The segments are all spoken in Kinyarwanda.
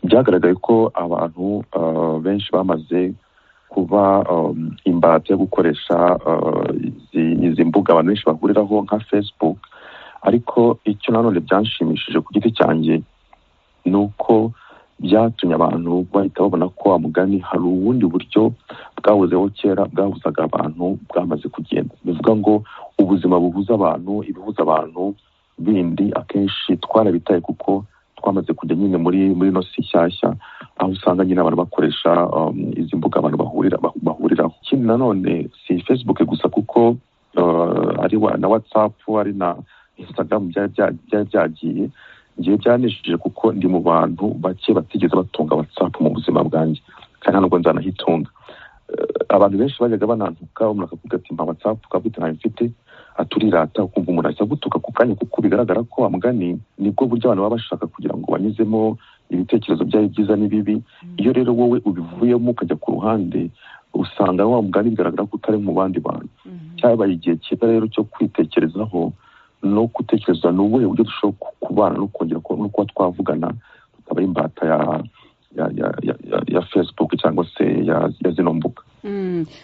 byagaragaye ko abantu benshi bamaze kuba imbata yo gukoresha izi mbuga abantu benshi bahuriraho nka facebook ariko icyo nanone byanshimishije ku giti cyanjye ni uko byatumye abantu bahita babona ko wa mugani hari ubundi buryo bwahozeho kera bwahuzaga abantu bwamaze kugenda bivuga ngo ubuzima buhuza abantu ibihuza abantu bindi akenshi twarabitaye kuko twamaze kujya nyine muri muri ino si nshyashya aho usanga nyine abantu bakoresha izi mbuga abantu bahurira bahuriraho ikindi nanone si facebook gusa kuko ari na whatsapp ari na instagram byari byagiye ngiye byanishije kuko ndi mu bantu bake batigeze batunga whatsapp mu buzima bwanjye kandi ntabwo nzanahitunga abantu benshi bajyaga banantuka umuntu akavuga ati mpa whatsapp ukavuga ntayo mfite aturirata ukumva umuntu ahita agutuka ku kanya kuko bigaragara ko amugani nibwo buryo abantu baba bashaka kugira ngo banyuzemo ibitekerezo byari byiza n'ibibi iyo rero wowe ubivuyemo ukajya ku ruhande usanga wa mugani bigaragara ko utari mu bandi bantu cyabaye igihe cyiza rero cyo kwitekerezaho no gutekereza ni ubuhe buryo dushobora kubana no kongera no kuba twavugana tukaba ari imbata ya ya facebook cyangwa se ya zino mbuga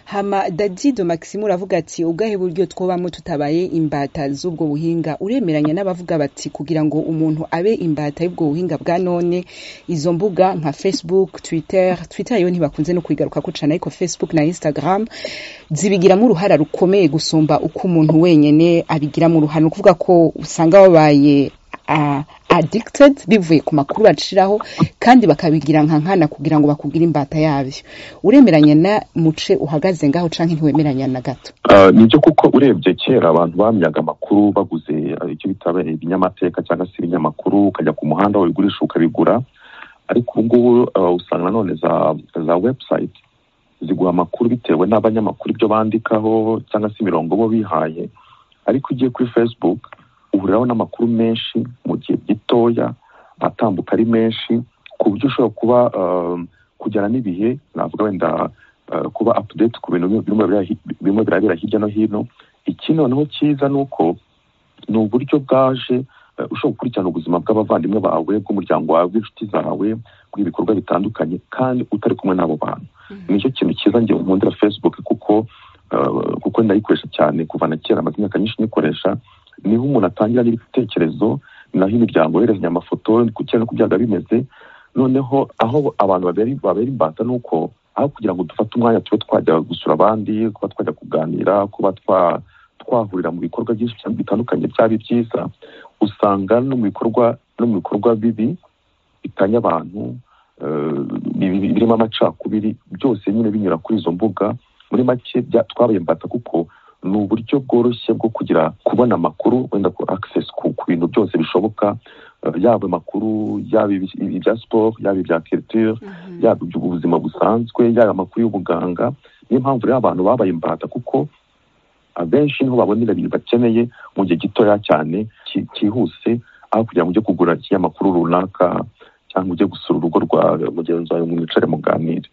hama dadido maxime uravuga ati ubwahe buryo twobamo tutabaye imbata z'ubwo buhinga uremeranya n'abavuga bati kugira ngo umuntu abe imbata y'ubwo buhinga bwa none izo mbuga nka facebook twitter twitter yo ntibakunze no kuyigaruka kucana ariko facebook na instagram zibigiramo uruhara rukomeye gusumba uko umuntu wenyine abigiramo uruhara ni ukuvuga ko usanga babaye addicted bivuye ku makuru baciraho kandi bakabigira nka nkana kugira ngo bakubwire imbata yabyo uremeranya na muce uhagaze ngaho cyangwa ntiwemeranya na gato nibyo kuko urebye kera abantu bamyaga amakuru baguze icyo bita ibinyamateka cyangwa se ibinyamakuru ukajya ku muhanda wabigurisha ukabigura ariko ubu ngubu usanga nanone za website ziguha amakuru bitewe n'abanyamakuru ibyo bandikaho cyangwa se imirongo bo bihaye ariko ugiye kuri facebook uhuriraho n'amakuru menshi mu gihe gitoya atambuka ari menshi ku buryo ushobora kuba kujyana n'ibihe navuga wenda kuba apudeti ku bintu bimwe birabera hirya no hino iki noneho cyiza ni uko ni uburyo bwaje ushobora gukurikirana ubuzima bw'abavandimwe bawe bw'umuryango wawe bw'inshuti zawe bw'ibikorwa bitandukanye kandi utari kumwe n'abo bantu nicyo kintu cyiza ngewe nkundira facebook kuko kuko ndayikoresha cyane kuva na kera amaze imyaka myinshi nyikoresha niho umuntu atangira n'ibitekerezo naho imiryango yoherezanya amafoto ku cyangwa ku byaga bimeze noneho aho abantu babera imbata ni uko aho kugira ngo dufate umwanya tube twajya gusura abandi kuba twajya kuganira kuba twahurira mu bikorwa byinshi bitandukanye byaba byiza usanga no mu bikorwa no mu bikorwa bibi bitanya abantu birimo amacakubiri byose nyine binyura kuri izo mbuga muri make twabaye imbata kuko ni uburyo bworoshye bwo kugira kubona amakuru wenda ko akisesi ku bintu byose bishoboka yaba amakuru yaba ibya siporo yaba ibya kiriture yaba iby'ubuzima busanzwe yaba amakuru y'ubuganga niyo mpamvu rero abantu babaye imbata kuko abenshi niho babonera ibintu bakeneye mu gihe gitoya cyane cyihuse aho kugira ngo ujye kugura ikinyamakuru runaka cyangwa ujye gusura urugo rwa mugenzi wawe mwicare muganire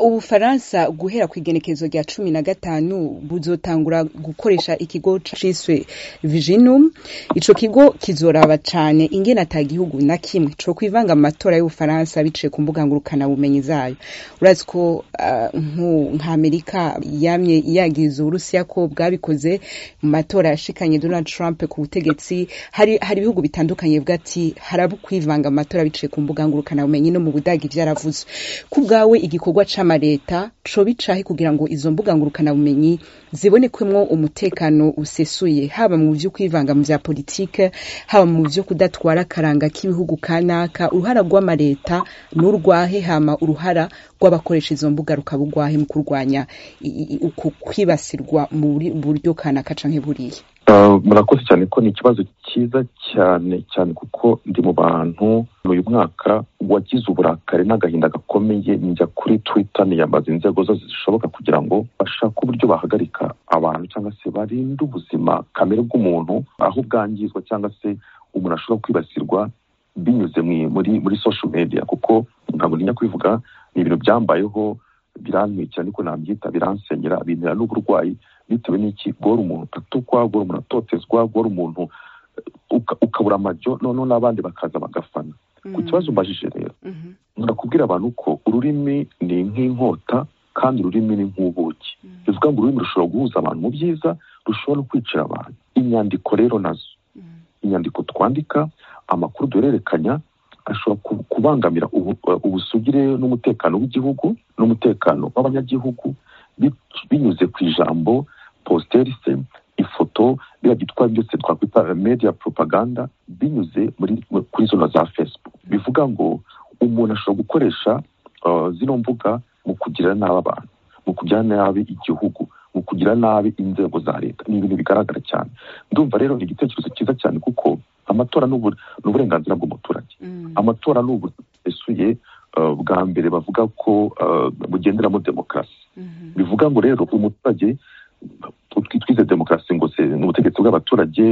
ubufaransa guhera ku igenekerezo rya cumi na gatanu buzotangura gukoresha ikigo ciswe viginum ico kigo kizoraba cane ingene ata gihugu na kimwe co kwivanga mu matora y'ubufaransa biciye ku mbuga ngurukanabumenyi zayo urazi ko nk'amerika yamye yagiza uburusiya ko bwabikoze mu matora yashikanye donald trump ku butegetsi hari ibihugu bitandukanye bivuga ati harabu kwivanga mu matora biciye ku mbuga ngurukanabumenyi no mu budagi byaravuze ku bwawe igikorwa c'amaleta co bicahe kugira ngo izo mbuga ngurukanabumenyi zibonekwemwo umutekano usesuye haba mu vyo kwivanga mu vya politike haba mu vyo kudatwara akaranga k'ibihugu kanaka uruhara rw'amaleta n'urwahe hama uruhara rw'abakoresha izo mbuga rukaba urwahe mu kurwanya uku kwibasirwa mu buryo kanaka canke buriya murakoze cyane ko ni ikibazo cyiza cyane cyane kuko ndi mu bantu uyu mwaka wagize uburakari n'agahinda gakomeye njya kuri twitter niyambaza inzego zose zishoboka kugira ngo bashake uburyo bahagarika abantu cyangwa se barinde ubuzima kamere bw'umuntu aho bwangizwa cyangwa se umuntu ashobora kwibasirwa binyuze muri muri social media kuko ntabwo ntinya kwivuga ni ibintu byambayeho birantwikira niko nabyita biransenyera bintera n'uburwayi bitewe n'iki guhora umuntu atukwa guhora umuntu atotezwa guhora umuntu ukabura amajyo noneho n'abandi bakaza bagafana ku kibazo mbajije rero kubwira abantu ko ururimi ni nk'inkota kandi ururimi ni nk'ubuki bivuga ngo ururimi rushobora guhuza abantu mu byiza rushobora no kwicira abantu inyandiko rero nazo inyandiko twandika amakuru duhererekanya ashobora kubangamira ubusugire n'umutekano w'igihugu n'umutekano w'abanyagihugu binyuze ku ijambo positerisi ifoto biriya byitwa byose twakwita media propaganda binyuze kuri zona za facebook bivuga ngo umuntu ashobora gukoresha zino mbuga mu kugira nabi abantu mu kugira nabi igihugu mu kugira nabi inzego za leta ni ibintu bigaragara cyane ndumva rero ni igitekerezo cyiza cyane kuko amatora ni uburenganzira bw'umuturage amatora ni uburyo busesuye bwa mbere bavuga ko bugenderamo demokarasi bivuga ngo rero umuturage twize demokarasi ngo ni ubutegetsi bw'abaturage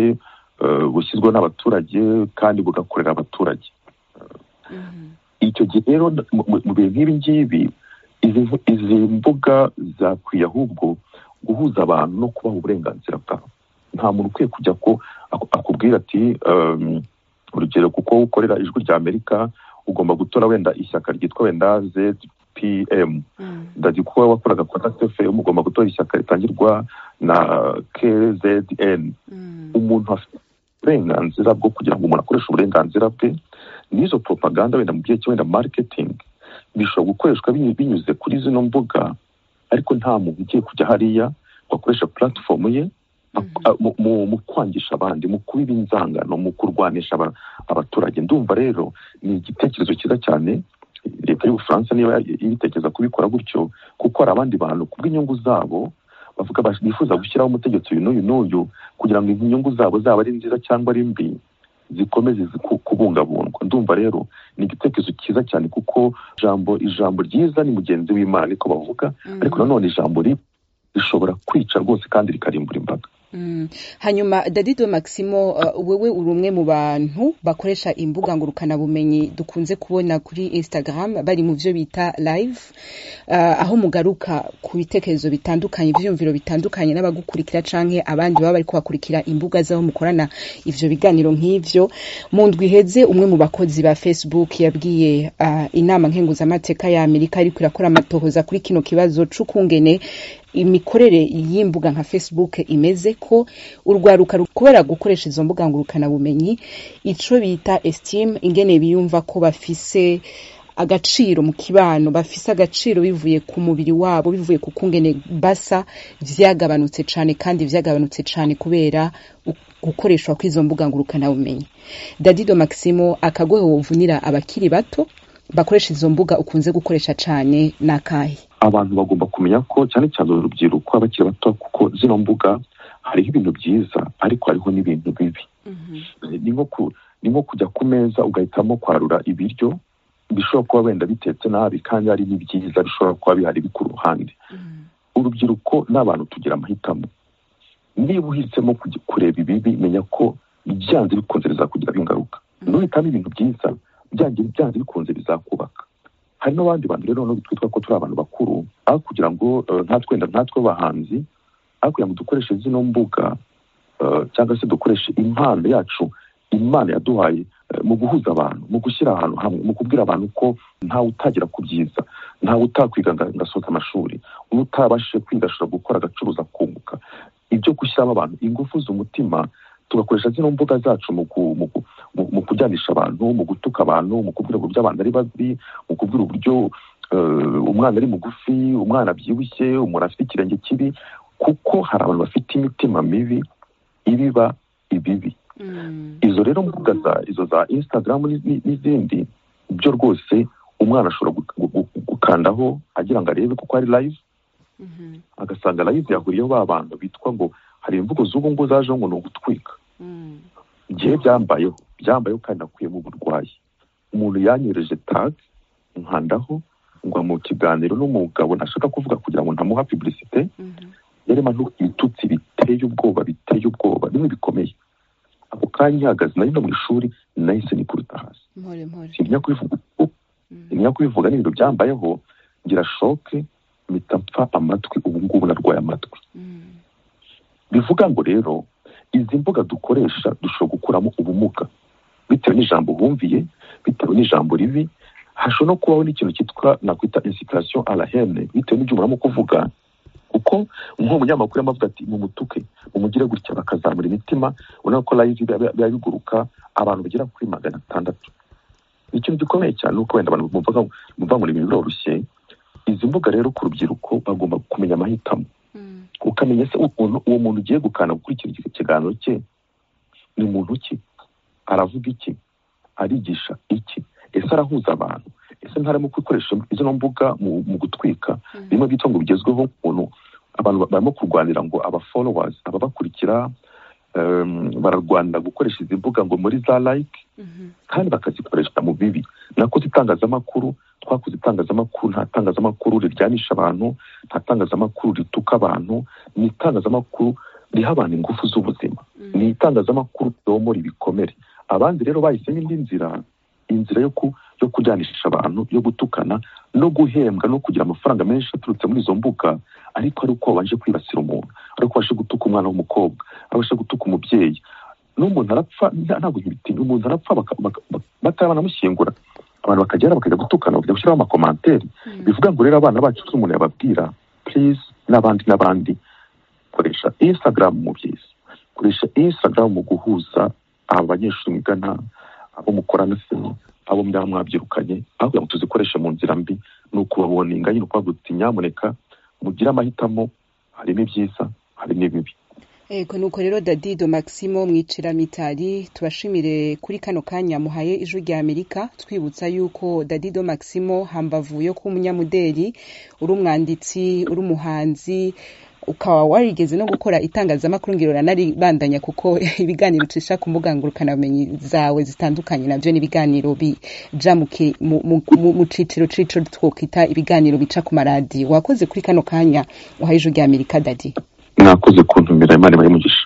bushyizweho n'abaturage kandi bugakorera abaturage icyo gihe rero mu bihe nk'ibi ngibi izi mbuga zakwiye ahubwo guhuza abantu no kubaha uburenganzira bwabo nta muntu ukwiye kujya ko akubwira ati urugero kuko ukorera ijwi rya amerika ugomba gutora wenda ishyaka ryitwa wenda zpm ndazi kuko wakoraga kontakiti fm ugomba gutora ishyaka ritangirwa na kzn umuntu afite uburenganzira bwo kugira ngo umuntu akoreshe uburenganzira bwe n'izo propaganda wenda mu gihe wenda marketing bishobora gukoreshwa binyuze kuri zino mbuga ariko nta muntu ugiye kujya hariya ngo akoreshe puratifomu ye mu kwangisha abandi mu kuba inzangano mu kurwanisha abaturage ndumva rero ni igitekerezo cyiza cyane leta y'ubufaransa niba ibitekereza kubikora gutyo kuko hari abandi bantu ku bw'inyungu zabo bavuga bifuza gushyiraho umutegetsi uyu n'uyu n'uyu kugira ngo inyungu zabo zaba ari nziza cyangwa ari mbi zikomeze kubungabungwa ndumva rero ni igitekerezo cyiza cyane kuko ijambo ijambo ryiza ni mugenzi w'imana niko bavuga ariko nanone ijambo ribi rishobora kwica rwose kandi rikarimbura imbaga hanyuma dadido maximo wowe uri umwe mu bantu bakoresha imbuga ngurukanabumenyi dukunze kubona kuri instagram bari mu byo bita live aho mugaruka ku bitekerezo bitandukanye ibyiyumviro bitandukanye n'abagukurikira cyangwa abandi baba bari kubakurikira imbuga z'aho mukorana ibyo biganiro nk'ibyo mu ndwiheze umwe mu bakozi ba facebook yabwiye inama nkenguzamateka ya amerika ariko irakora amatohoza kuri kino kibazo cy'ukungene imikorere y'imbuga nka facebook imeze ko urwaruka kubera gukoresha izo mbuga ngurukanabumenyi icyo bita esitimu ingene biyumva ko bafise agaciro mu kibano bafise agaciro bivuye ku mubiri wabo bivuye ku kungene basa byagabanutse cyane kandi byagabanutse cyane kubera gukoreshwa kw'izo mbuga ngurukanabumenyi dadido maximo akagohe wovunira abakiri bato bakoresha izo mbuga ukunze gukoresha cyane n'akahe abantu bagomba kumenya ko cyane cyane urubyiruko abakiri bato kuko zino mbuga hariho ibintu byiza ariko hariho n'ibintu bibi ni nko kujya ku meza ugahitamo kwarura ibiryo bishobora kuba wenda bitetse nabi kandi hari n'ibyiza bishobora kuba bihari ku ruhande urubyiruko n'abantu tugira amahitamo niba uhisemo kureba ibibi menya ko byanze bikunze bizakugiraho ingaruka ntuhitamo ibintu byiza byanze bikunze bizakubaka hari n'abandi bantu rero nubwo twitwa ko turi abantu bakuru aho kugira ngo natwe wenda natwe bahanzi aho kugira ngo dukoreshe zino mbuga cyangwa se dukoreshe impano yacu imana yaduhaye mu guhuza abantu mu gushyira ahantu hamwe mu kubwira abantu ko ntawe utagera ku byiza ntawe utakwiga agasoza amashuri utabashije kwiga ashobora gukora agacuruza akunguka ibyo gushyiramo abantu ingufu z'umutima tugakoresha zino mbuga zacu mu kujyanisha abantu mu gutuka abantu mu kubwira uburyo abantu ari babi mu kubwira uburyo umwana ari mugufi umwana abyibushye umuntu afite ikirenge kibi kuko hari abantu bafite imitima mibi ibiba ibibi izo rero mbuga za izo za instagram n'izindi byo rwose umwana ashobora gukandaho agira ngo arebe kuko ari live agasanga live yahuriyeho ba bantu bitwa ngo hari imvugo z'ubu ngubu zajeho ngo ni ugutwika igihe byambayeho byambayeho kandi nakuyemo uburwayi umuntu yanyereje tag nkandaho ngo mu kiganiro n'umugabo ntashaka kuvuga kugira ngo ntamuha publicite yarema ibitutsi biteye ubwoba biteye ubwoba bimwe bikomeye ako kanya ihagaze nari no mu ishuri nahise nikubita hasi simenya kubivuga simenya kubivuga n'ibintu byambayeho ngira shoke mpita mpfa amatwi ubu ngubu narwaye amatwi bivuga ngo rero izi mbuga dukoresha dushobora gukuramo ubumuga bitewe n'ijambo wumviye bitewe n'ijambo ribi hashobora no kubaho n'ikintu cyitwa nakwita insitirasiyo arahene bitewe n'ibyo muramo kuvuga kuko nk'umunyamakuru amavuga ati mumutuke mumugire gutya bakazamura imitima urabona ko live biba biguruka abantu bagera kuri magana atandatu ikintu gikomeye cyane uko wenda abantu bumva ngo ibintu biroroshye izi mbuga rero ku rubyiruko bagomba kumenya amahitamo ukamenya se ukuntu uwo muntu ugiye gukanda gukurikira ikiganiro cye ni muntu ki aravuga iki arigisha iki ese arahuza abantu ese ntarimo gukoresha izo mbuga mu gutwika birimo byitwa ngo bigezweho ukuntu abantu barimo kurwanira ngo aba followers ababakurikira bararwanira gukoresha izi mbuga ngo muri za like kandi bakazikoresha mu bibi nako itangazamakuru twakoze itangazamakuru nta tangazamakuru riryanisha abantu nta tangazamakuru rituka abantu ni itangazamakuru riha abantu ingufu z'ubuzima ni itangazamakuru ryomora ibikomere abandi rero bahisemo indi nzira inzira yo kuryanisha abantu yo gutukana no guhembwa no kugira amafaranga menshi aturutse muri izo mbuga ariko ari uko wabanje kwibasira umuntu ari uko wabashe gutuka umwana w'umukobwa abasha gutuka umubyeyi n'umuntu arapfa ntabwo ntibitinya umuntu arapfa bataba banamushyingura abantu bakagera bakajya gutukana bakajya gushyiraho amakomantere bivuga ngo rero abana bacu umuntu yababwira purize n'abandi n'abandi koresha insitagaramu mu byiza koresha insitagaramu mu guhuza aba banyeshuri mwigana abo mukorana se abo mbyaba mwabyirukanye aho kugira ngo tuzikoreshe mu nzira mbi ni ukubaboninga nyine ukubavuga uti nyamuneka mugire amahitamo harimo ibyiza harimo ibibi ego nuko rero dadido maximo mwiciramitari tubashimire kuri kano kanya muhaye ijwi rya amerika twibutsa yuko dadido maximo hambavu yo kuba umunyamudeli uri umwanditsi uri umuhanzi ukaba warigeze no gukora itangazamakuru ngiro ranaribandanya kuko ibiganiro ucisha ku mbuga ngurukanabumenyi zawe zitandukanye nabyo ni ibiganiro bija mu ciciro cico twokwita ibiganiro bica ku maradiyo wakoze kuri kano kanya uhaye ijwi rya amerika dadi mwakoze kuntumira imana ibahe umugisha